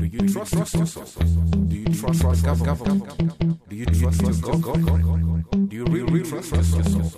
you trust us? Do you trust the government? Do you trust your God? Do you really trust us?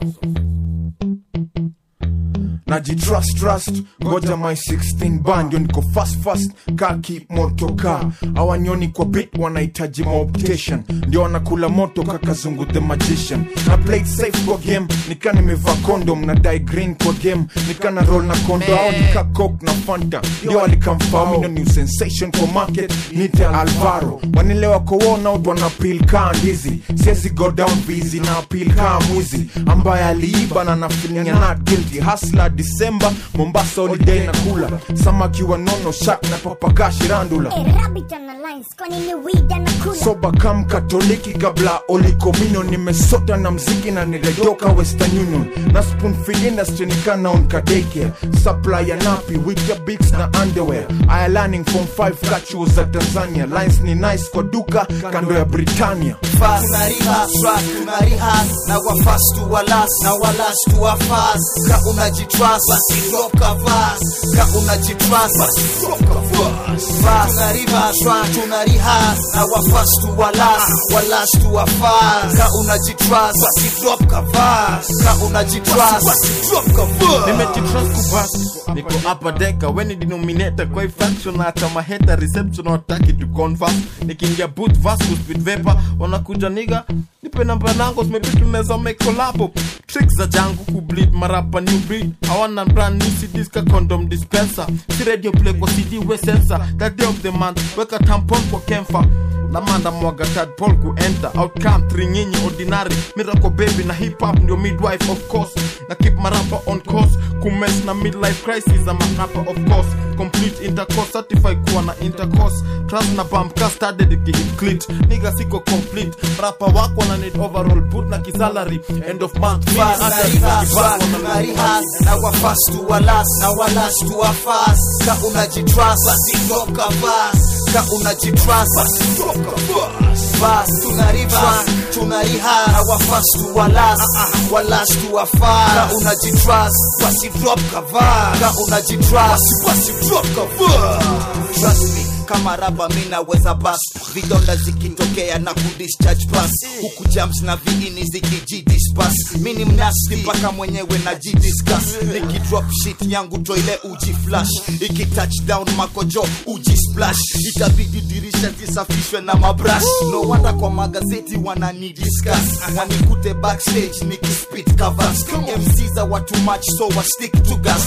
najitrust trust ngoja my 16 band niko fast fast ka keep moto ka awanyoni kwa bit wanahitaji maoptation ndio wanakula moto kakazungu the magician na played safe kwa game nika nimevaa condom na die green kwa game nika na roll na kondo au nika coke na fanta ndio alikamfamino new sensation kwa market nite alvaro wanilewa kwa worn out wana peel kaa ndizi siezi go down busy na appeal kaa mwizi ambaye aliiba na na feeling ya not guilty hustler December Mombasa holiday na kula samaki wa nono shark na papagashi randula A rabbit on the lines, kwani ni weed anakula soba kam katoliki kabla olikomino nimesota na mziki na nirejoka western union na spoon feed industry nikana on kadeke supply ya napi wita bigs na underwear aya learning from 5 kachuo za tanzania lines ni nice kwa duka kando ya britania fast tunariha track tunariha na wa fast to wa last na wa last to wa fast ka unajitrust basi drop ka fast ka unajitrust basi drop ka fast fast tunariha track tunariha na wa fast to wa last wa last to wa fast ka unajitrust basi drop ka fast ka unajitrust basi drop ka fast nimejitrust kubas niko hapa deka weni denominator kwa hii faction na hata maheta reception wataki to converse nikiingia boot vasco speed vapor wanakuja niga nipe namba nango maybe tunaweza make collab tricks za jangu kubleed marapa new breed hawana brand new CDs ka condom dispenser si radio play kwa CD we sensor that day of the month weka tampon kwa kemfa lamanda mwaga tadpol kuenta outcome tringinyi ordinary miracle baby na hip hop ndio midwife of course na keep marapa on course kumes na midlife crisis ama marapa of course complete intercourse certified kuwa na intercourse trust na bump ka started ikihit clit niga siko complete rapa wako na need overall boot na kisalary end of month mini fast hata tunariha kibako track na tunariha na wa fast to wa last na wa last to wa fast ka unajitrust basi drop ka fast ka unajitrust basi drop ka fast fast tunariha tunariha na wa fast to wa last wa last to wa fast ka unajitrust basi drop ka fast ka unajitrust basi drop ka fast trust me kama raba mi naweza bas vidonda zikitokea na kudischarge pass huku jams na viini zikijidispas mi ni mnasti mpaka mwenyewe na jidiscuss nikidrop shit yangu toile uji flash iki touchdown makojo uji splash itabidi dirisha zisafishwe na mabrash no wanda kwa magazeti wanani discuss wanikute backstage nikispit covers mc za watu much so wa stick to gas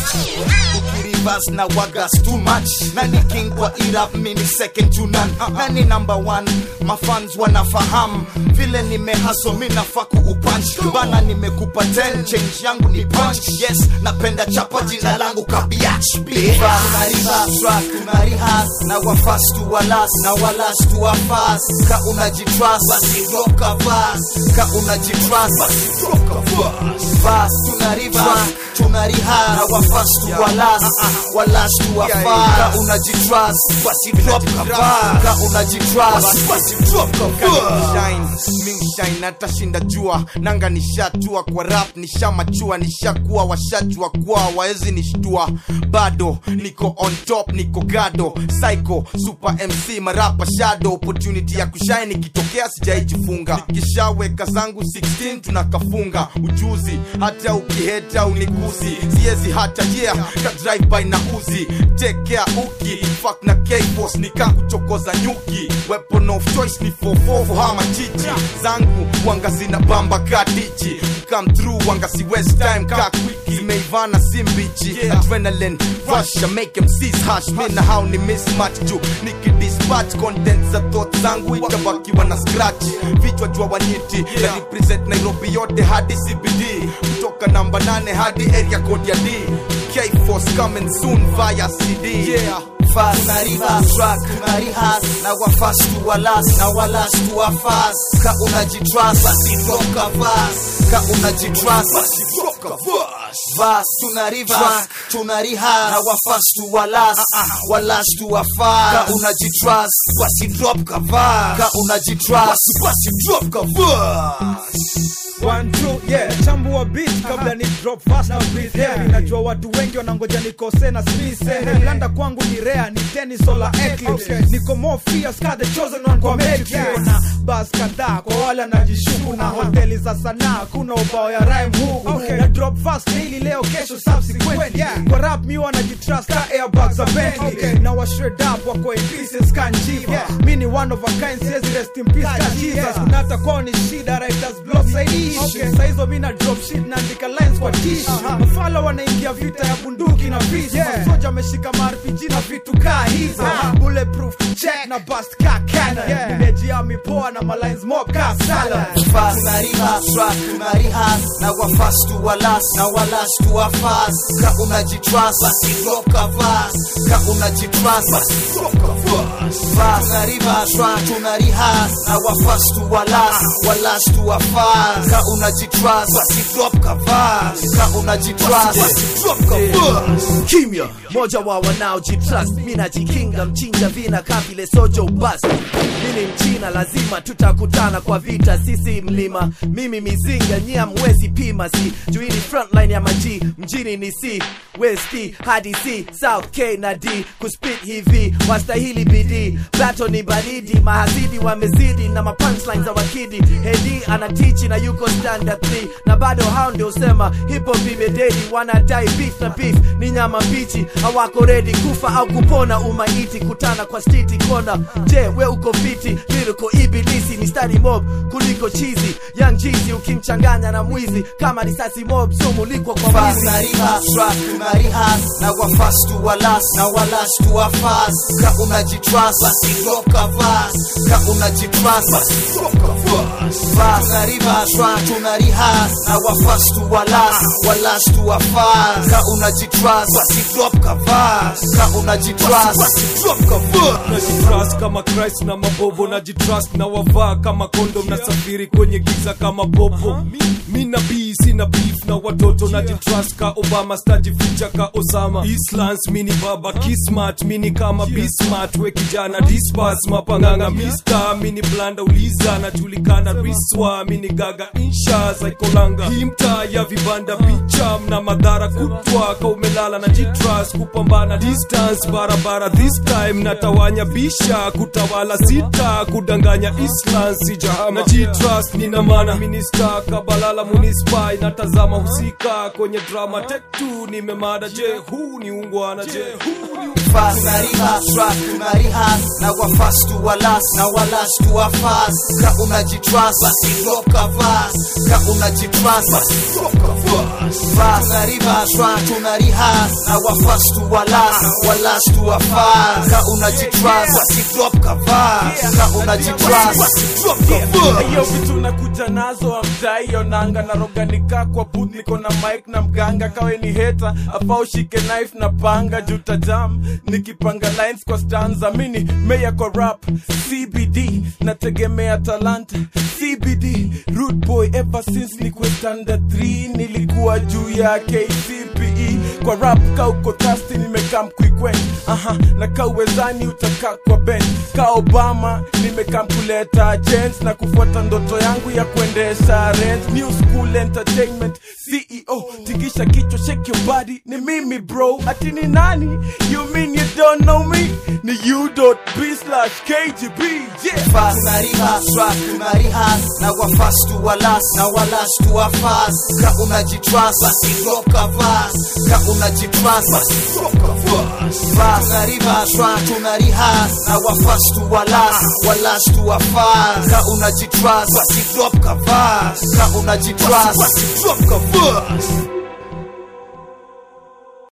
ukirivas na wagas too much nani king kwa irap mini second to none nani number one mafans wanafahamu vile nimehaso mi nafaa kuupunch bana nimekupa 10 change yangu ni punch yes napenda chapa jina langu kabiach tunariha na wafast to walas na walas to wafast ka unajitrust basi drop ka fast ka unajitrust basi drop ka fast fast tunariha tunariha na wafast to walas walas to wafast ka unajitrust basi drop ka fast ka unajitrust basi drop ka fast shine mi shine natashinda jua nanga nishatua kwa rap nishamachua nishakuwa washajua kwa waezi nishtua bado niko on top niko gado psycho super mc marapa shadow opportunity ya kushine ikitokea sijaijifunga nikishaweka zangu 16 tunakafunga ujuzi hata ukiheta unikuzi siezi hata yeah ka drive by na uzi take care uki fuck na k-boss nika kuchokoza nyuki weapon of choice ni fofofo hama chichi zangu wanga zina bamba kadichi come through wanga si west time ka kwiki zimeivana simbichi adrenaline rush ya make MCs hash mi na hao ni mismatch juu nikidispatch content za thoughts zangu itabakiwa na scratch vichwa jua wanyiti na represent Nairobi yote hadi CBD kutoka namba 8 hadi area code ya D K-Force coming soon via CD yeah fast tunariha track tunariha na wa fast to wa last na wa last to wa fast ka unajitrust basi drop ka fast ka unajitrust basi drop ka fast fast tunariha tunariha na wa fast to wa last wa last to wa fast ka unajitrust basi drop ka fast ka unajitrust basi drop ka fast One, two, yeah. Chambua beat kabla ni drop fast na breathe heavy. Najua watu wengi wanangoja nikose na sise. Blanda kwangu ni rare, ni tennis solar eclipse. Niko more fierce ka the chosen one kwa metric. Na bas kadhaa kwa wale anajishuku na hoteli za sanaa kuna ubao ya rhyme huku. Na drop fast daily leo kesho subsequent. Kwa rap mi wanajitrust ka airbags za Bentley. Na wa shred up wako in pieces kan jiva. Mi ni one of a kind, siwezi rest in peace ka Jesus. Kuna hata kwao ni shida, writers block saidi okay. Saa hizo mi na drop shit naandika lines kwa tish mafala wanaingia vita ya bunduki na fis yeah. Masoja ameshika marpg na vitu kaa hizo bulletproof check na bust ka cannon yeah. Nimejiami poa na malines mob ka salad fast tunariha trust tunariha na wa fast tu walas na walas tu wa fast ka unajitrust basi drop ka fast ka unajitrust basi drop ka fast fast tunariha trust tunariha na wa fast tu walas walas tu wa fast ka unajitrust basi drop ka fast ka unajitrust basi drop ka fast kimya moja wa wanaojitrust mi najikinga mchinja vina kavile sojo bas mi ni mchina lazima tutakutana kwa vita sisi mlima mimi mizinga nyia mwezi pima si juini frontline ya maji mjini ni c west hadi c south k na d kuspit hivi wastahili bidii bato ni baridi mahazidi wamezidi na mapunchline za wakidi hedi anatichi na yuko standard 3 na bado hao ndio sema hip hop imededi wanadai beef na beef ni nyama mbichi hawako redi kufa au kupona umaiti kutana kwa stiti kona je we uko fiti liriko ibilisi mistari mob kuliko chizi young chizi ukimchanganya na mwizi kama risasi mob sumulikwa kwa fast mwizi nariha trust tunariha na wa fast tu walas na walas tu wa fast ka unajitrust basi drop ka fast ka unajitrust basi drop ka fast fast nariha trust tunariha na wa fast tu walas walas tu wa fast ka unajitrust basi drop ka fast ka unajitrust basi drop ka fast najitrust kama Christ na mabobo najitrust na wavaa kama kondom nasafiri kwenye giza kama popo mi na bii sina beef na watoto najitrust ka Obama stajificha ka Osama Islans mini baba kismat mini kama Bismart we kijana dispas mapanganga mister mini blanda uliza najulikana riswa mini gaga insha zaikolanga hii mtaa ya vibanda picha mna madhara kutwa ka umelala na jitrust kupambana distance barabara this time natawanya bisha kutawala sita kudanganya islam sijahama na jitrust nina mana minista kabalala munispai natazama husika kwenye drama tetu nimemada je huu ni ungwana je huu ni fast nariha trust tunariha na wa fast tu walas na walas tu wa fast ka unajitrust basi drop ka fast ka unajitrust basi drop ka fast fast nariha trust tunariha na wa fast tu walas walas tu wa fast ka unajitrust basi drop ka fast ka unajitrust basi drop ka fast hiyo vitu nakuja nazo amjaionanga naroganika kwa booth niko na mike na mganga kawe ni heta afa ushike knife na panga juta jam nikipanga lines kwa stanza mini meya kwa rap cbd nategemea talanta cbd root boy ever since nikwe standard 3 nilikuwa juu ya kcpe kwa rap ka uko tasti nimekam kwikwen aha na ka uwezani utakaa kwa ben ka obama nimekam kuleta gens na kufuata ndoto yangu ya kuendesha rent new school entertainment ceo tikisha kichwa shake your body ni mimi bro ati ni nani you mean you don't know me ni u.b slash kgb yeah fast nariha trust tunariha na wa fast tu walas na walas tu wa fast ka unajitrust basi drop ka fast ka unajitrust basi drop ka fast fast nariha trust tunariha na wa fast tu walas walas tu wa fast ka unajitrust basi drop ka fast ka unajitrust basi drop ka fast